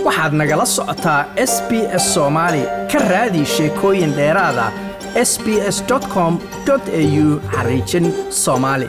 waxaad nagala socotaa s b s soomaali ka raadi sheekooyin dheeraada s b s com au xariijin soomaali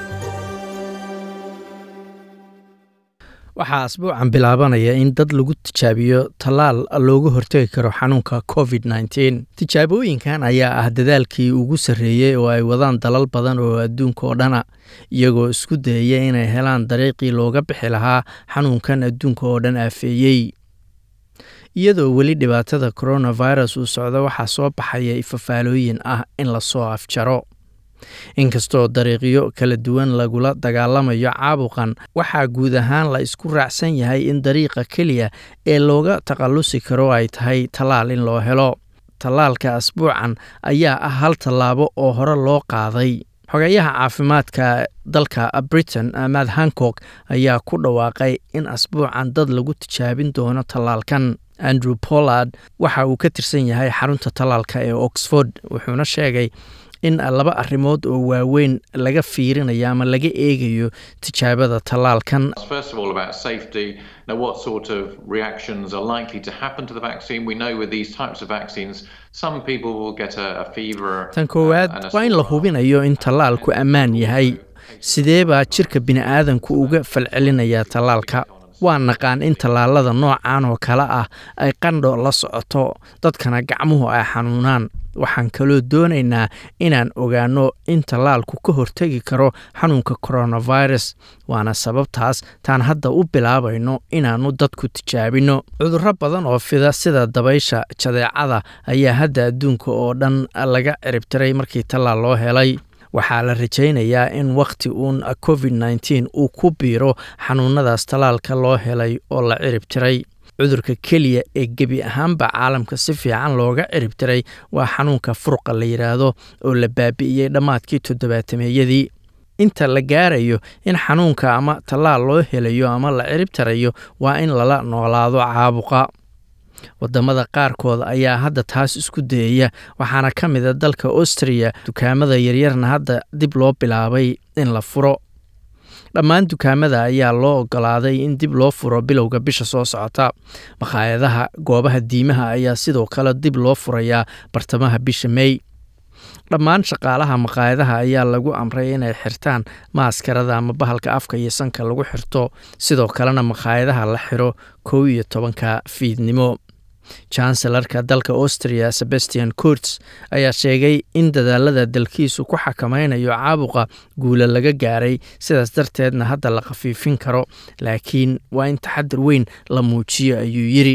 waxaa asbuucan bilaabanaya in dad lagu tijaabiyo tallaal looga hortegi karo xanuunka covid nteen tijaabooyinkan ayaa ah dadaalkii ugu sarreeyey oo ay wadaan dalal badan oo adduunka oo dhana iyagoo isku dayaya inay helaan dariiqii looga bixi lahaa xanuunkan adduunka oo dhan aafeeyey iyadoo weli dhibaatada coronavirus uu socdo waxaa soo baxaya ifafaalooyin ah in lasoo afjaro inkastoo dariiqyo kala duwan lagula dagaalamayo caabuqan waxaa guud ahaan la isku raacsan yahay in dariiqa keliya ee looga takhallusi karo ay tahay tallaal in loo helo tallaalka asbuucan ayaa ah hal tallaabo oo hore loo qaaday xogeyaha caafimaadka dalka britain mad hancock ayaa ku dhawaaqay in asbuucan dad lagu tijaabin doono tallaalkan andrew pollard waxa uu ka tirsan yahay xarunta tallaalka ee oxford wuxuuna sheegay in laba arrimood oo waaweyn laga fiirinayo ama laga eegayo tijaabada tallaalkan tan koowaad waa in la hubinayo in tallaalku ammaan yahay sidee baa jirka bini'aadanku uga falcelinayaa tallaalka waa naqaan in tallaalada noocan oo kale ah ay qandho la socoto dadkana gacmuhu ay xanuunaan waxaan kaloo doonaynaa inaan ogaanno in tallaalku ka hortegi karo xanuunka coronavirus waana sababtaas taan hadda u bilaabayno inaannu dadku tijaabinno cudurro badan oo fida sida dabaysha jadeecada ayaa hadda adduunka oo dhan laga ciribtiray markii tallaal loo helay waxaa la rajaynayaa in wakhti uun covid nteen uu ku biiro xanuunadaas tallaalka loo helay oo la cirib tiray cudurka keliya ee gebi ahaanba caalamka si fiican looga cirib tiray waa xanuunka furqa la yidhaahdo oo la baabi'iyey dhammaadkii toddobaatameeyadii inta la gaarayo in xanuunka ama tallaal loo helayo ama la cirib tirayo waa in lala noolaado caabuqa wadamada qaarkood ayaa hadda taas isku dayaya waxaana ka mida dalka austriya dukaamada yaryarna hadda dib loo bilaabay in la furo dhammaan dukaamada ayaa loo ogolaaday in dib loo furo bilowga bisha soo socota makhaayadaha goobaha diimaha ayaa sidoo kale dib loo furayaa bartamaha bisha mey dhammaan shaqaalaha makhaayadaha ayaa lagu amray inay xirtaan maaskarada ama bahalka afka iyo sanka lagu xirto sidoo kalena makhaayadaha la xiro kow iyo tobanka fiidnimo chancellarka dalka austria sebastian kurts ayaa sheegay in dadaalada dalkiisu ku xakamaynayo caabuqa guula laga gaaray sidaas darteedna hadda la khafiifin karo laakiin waa in taxadir weyn la muujiyo ayuu yidhi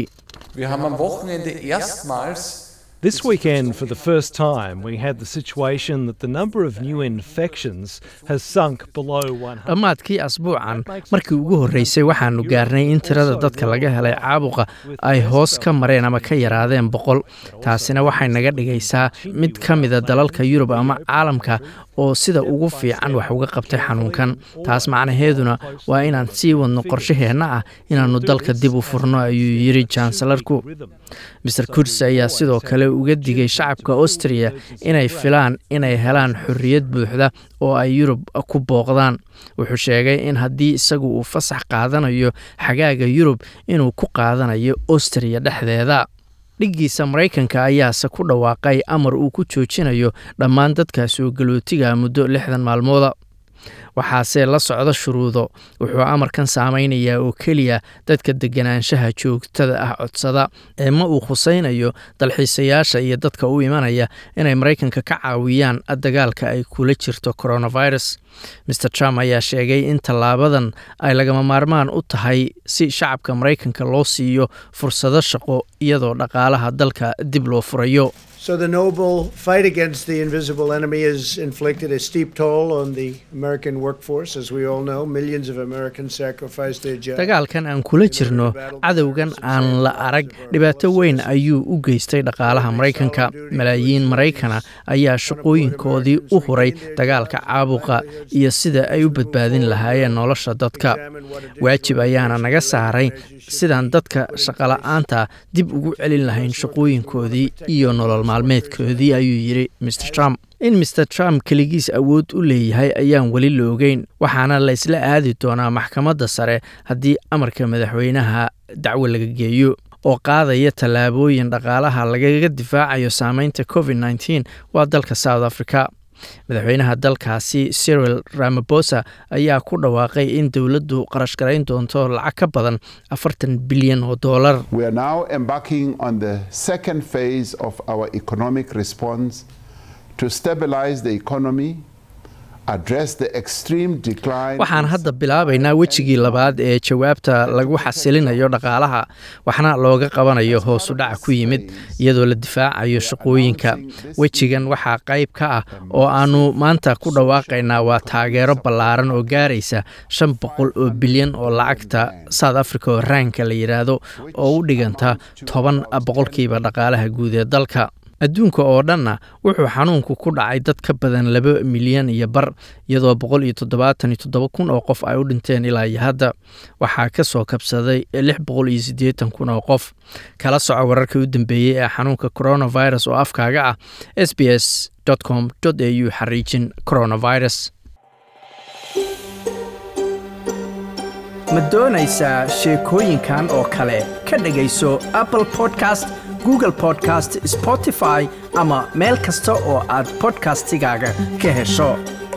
This weekend, for the first time, we had the situation that the number of new infections has sunk below 100. dhammaadkii asbuucan markii ugu horreysay waxaannu gaarnay in tirada dadka laga helay caabuqa ay hoos ka mareen ama ka yaraadeen boqol taasina waxay naga dhigaysaa mid ka mida dalalka yurub ama caalamka oo sida ugu fiican wax uga qabtay xanuunkan taas macnaheeduna waa inaan sii wadno qorshaheenna ah inaannu dalka dib u furno ayuu yidhi jansalarku maer kurds ayaa sidoo kale uga digay shacabka austriya inay filaan inay helaan xorriyad buuxda oo ay yurub ku booqdaan wuxuu sheegay in haddii isagu uu fasax qaadanayo xagaaga yurub inuu ku qaadanayo austriya dhexdeeda dhiggiisa maraykanka ayaase ku dhawaaqay amar uu ku joojinayo dhammaan dadka soo galootiga muddo lixdan maalmooda waxaase la socda shuruudo wuxuu amarkan saameynayaa oo keliya dadka deganaanshaha joogtada ah codsada ee ma uu khusaynayo dalxiisayaasha iyo dadka u imanaya inay maraykanka ka caawiyaan dagaalka ay kula jirto coronavirus maer trump ayaa sheegay in tallaabadan ay lagama maarmaan u tahay si shacabka maraykanka loo siiyo fursado shaqo iyadoo dhaqaalaha dalka dib loo furayo So the noble fight against the invisible enemy has inflicted a steep toll on the American workforce. As we all know, millions of Americans sacrificed their jobs. dagaalkan aan kula jirno cadowgan aan la arag dhibaato weyn ayuu u geystay dhaqaalaha maraykanka malaayiin maraykana ayaa shaqooyinkoodii u huray dagaalka caabuqa iyo sida ay u badbaadin lahaayeen nolosha dadka waajib ayaana naga saaray sidaan dadka shaqola'aanta dib ugu celin lahayn shaqooyinkoodii iyo nolol maalmeedkoodii ayuu yidhi mr trump in mr trump keligiis awood u leeyahay ayaan weli la ogeyn waxaana la isla aadi doonaa maxkamadda sare haddii amarka madaxweynaha dacwo laga geeyo oo qaadaya tallaabooyin dhaqaalaha lagaga difaacayo saameynta covid nteen waa dalka south africa madaxweynaha dalkaasi cyril ramabosa ayaa ku dhawaaqay in dowladdu qarash garayn doonto lacag ka badan afartan bilyan oo doolar waxaan hadda bilaabaynaa wejigii labaad ee jawaabta lagu xasilinayo dhaqaalaha waxna looga qabanayo hoosu dhaca ku yimid iyadoo la difaacayo shaqooyinka wejigan waxaa qayb ka ah oo aannu maanta ku dhawaaqaynaa waa taageero ballaaran oo gaaraysa shan boqol oo bilyan oo lacagta south africa oo raanka la yidhaahdo oo u dhiganta toban boqolkiiba dhaqaalaha guud ee dalka adduunka oo dhanna wuxuu xanuunku ku dhacay dad ka badan laba milyan iyo bar iyadoo boqol iyo toddobaatan iyo toddoba kun oo qof ay u dhinteen ilaa iyo hadda waxaa ka soo kabsaday lix boqol iyo siddeetan kun oo qof kala soco wararkii u dambeeyey ee xanuunka coronavirus oo afkaaga ah s b s com au xariijin coronavirus ma doonaysaa sheekooyinkan oo kale ka dhegayso apple podcast google podcast spotify ama meel kasta oo aad bodkastigaaga ka hesho